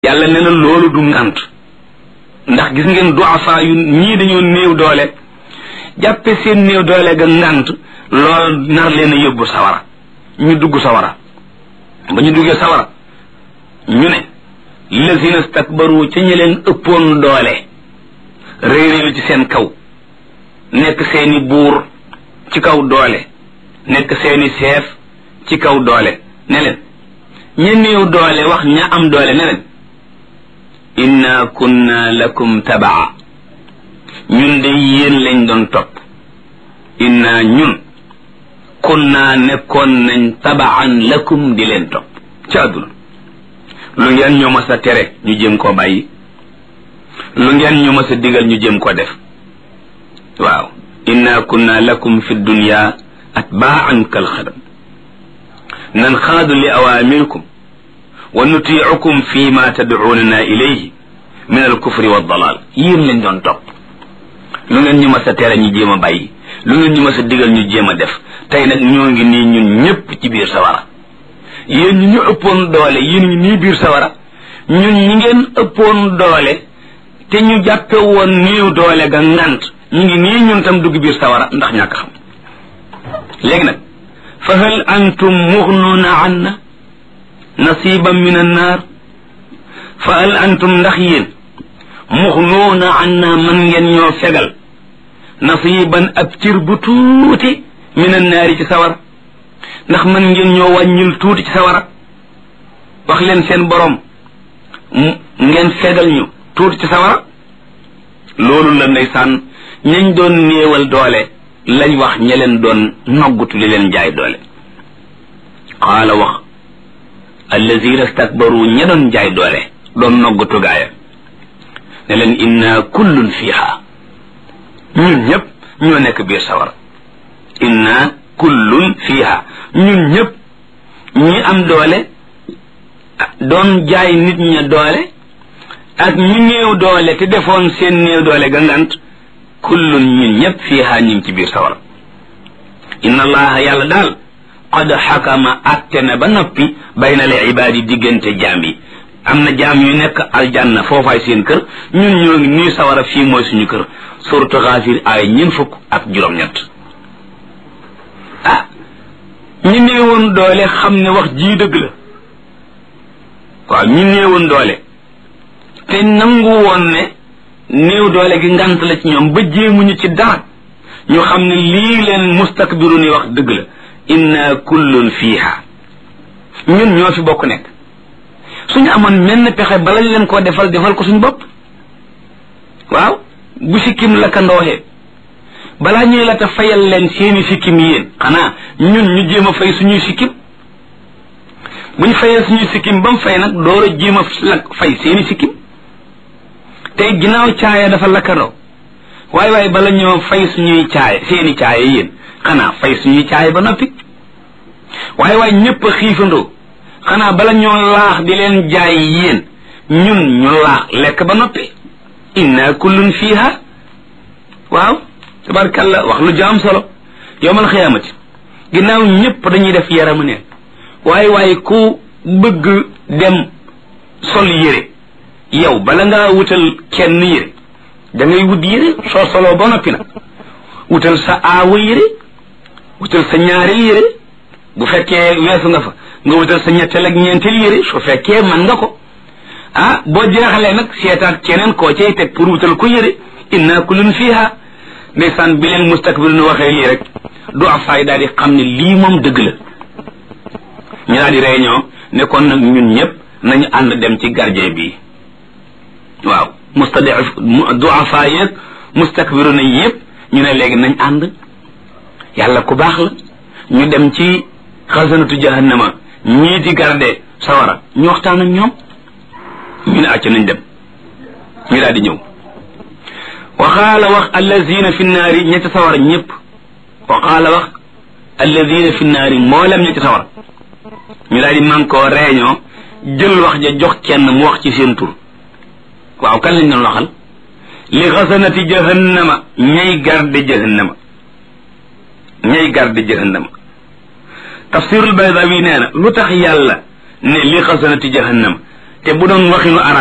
yàlla nee na loolu du ngant ndax gis ngeen duafa yu ñii dañoo néew doole jàppe seen néew doole ga ngant loolu nar leen a yóbbu sawara ñu dugg sawara ba ñu duggee sawara ñu ne lazina stakbaru ca ñi leen ëppoon doole réeréelu ci seen kaw nekk seeni buur ci kaw doole nekk seeni seef ci kaw doole ne leen ña néew doole wax ña am doole ne leen inna kunna lakum tabaa ñun de yéen lañ doon topp inna ñun kunna nekkoon nañ tabaan lakum di leen topp ci àdduna lu ngeen ñu mas a tere ñu jëm koo bàyyi lu ngeen ñu mas a digal ñu jëm ko def waaw inna kunna lakum fi dunya atbaan kal xadam nan xaadu li awaamirikum wa nutiicukum fi ma tadcuunana ilayhi min alkufri waddalaal yéen lañ doon topp lu ngeen ñu mas a tere ñu jéem a bàyyi lu ngeen ñu mas a digal ñu jéem a def tey nag ñoo ngi nii ñun ñépp ci biir sawara yéen ñi ñu ëppoon doole yéen ñi nii biir sawara ñun ñi ngeen ëppoon doole te ñu jàppe woon néew doole ga ngant ñu ngi nii ñun tam dugg biir sawara ndax ñàkk xam léegi nag fa hal antum muxnuuna anna nasiban min annaar fa hal antum ndax yéen muxnuuna anna man ngeen ñoo fegal nasiban ab cir bu tuuti min annaari ci sawara ndax man ngeen ñoo wàññil tuuti ci sawara wax leen seen borom ngeen fegal ñu tuuti ci sawara loolu la ndeysaan ñañ doon néewal doole lañ wax ña leen doon noggutu li leen jaay doole qaala wax allazina stakbaru ña doon jaay doole doon noggutu gaaya ne leen inna kullun fiha ñun ñëpp ñoo nekk biir sawara inna kullun fiha ñun ñëpp ñi am doole doon jaay nit ña doole ak ñi néew doole te defoon seen néew doole ga ngant kullun ñun ñëpp fiha ñu ngi ci biir sawara inna allaha yàlla daal qad xakama atte na ba noppi bayna al ibaadi diggante jaam yi am na jaam yu nekk aljanna foofaay seen kër ñun ñoo ngi nii sawara fii mooy suñu kër suratu xaafir ay ñeen fukk ak juróom-ñett ah ñi néewoon doole xam ne wax jii dëgg la waaw ñi néewoon doole te nangu woon ne néew doole gi ngant la ci ñoom ba jéemuñu ci dara ñu xam ne lii leen mustakbiru ni wax dëgg la inna kullun fiiha ñun ñoo fi bokk nekk suñu amoon menn pexe balañ leen koo defal defal ko suñu bopp waaw bu sikkim la ka ndooxee balaa ñuy la ta fayal leen seeni sikkim yéen xanaa ñun ñu jéem a fay suñuy sikkim buñ fayee suñuy sikkim ba mu fay nag door a jéem a lak fay seeni sikkim tey ginnaaw caaya dafa lakkandoo waaye waaye bala ñoo fay suñuy caaya seeni caaya yéen xanaa fay suñuy caaya ba noppi waaye waaye ñëpp a xiifandoo xanaa bala ñoo laax di leen jaay yéen ñun ñu laax lekk ba noppi inna kullun fiha waaw tabarkalla wax lu jaam solo yowmal xiyaamati ginnaaw ñëpp dañuy def yaramu neen waaye waaye ku bëgg dem sol yére yow bala ngaa wutal kenn yére da ngay wut yére soo soloo ba noppi nag wutal sa aawa yére wutal sa ñaareel yére bu fekkee weesu nga fa nga wutal sa ñetteel ak ñeenteel yére su fekkee man nga ko ah boo jeexalee nag seetaat keneen koo cay teg pour wutal ko yére inna kullun fiha ndeysaan bi leen mustakbir nu waxee lii rek du afaay daal di xam ne lii moom dëgg la ñu daal di réunion ne kon nag ñun ñëpp nañu ànd dem ci gardien bi waaw mustadif du afaay yeeg mustakbiru na yëpp ñu ne léegi nañ ànd yàlla ku baax la ñu dem ci xasanatu jahannama ñii di garde sawara ñu waxtaan ak ñoom ñu ne acca nañ dem ñu daal di ñëw waxaala wax allazina fi naari ñetti sawara ñëpp waxaala wax allazina fi naari mboolem ñetti sawara ñu daal di man koo réunion jël wax ja jox kenn mu wax ci seen tur waaw kan lañ doon waxal li xasanati jahannama ñay garde jahannama ñay garde jahannama tafsirul baydawi nee na lu tax yàlla ne li xasanati jahannama te bu doon waxinu arab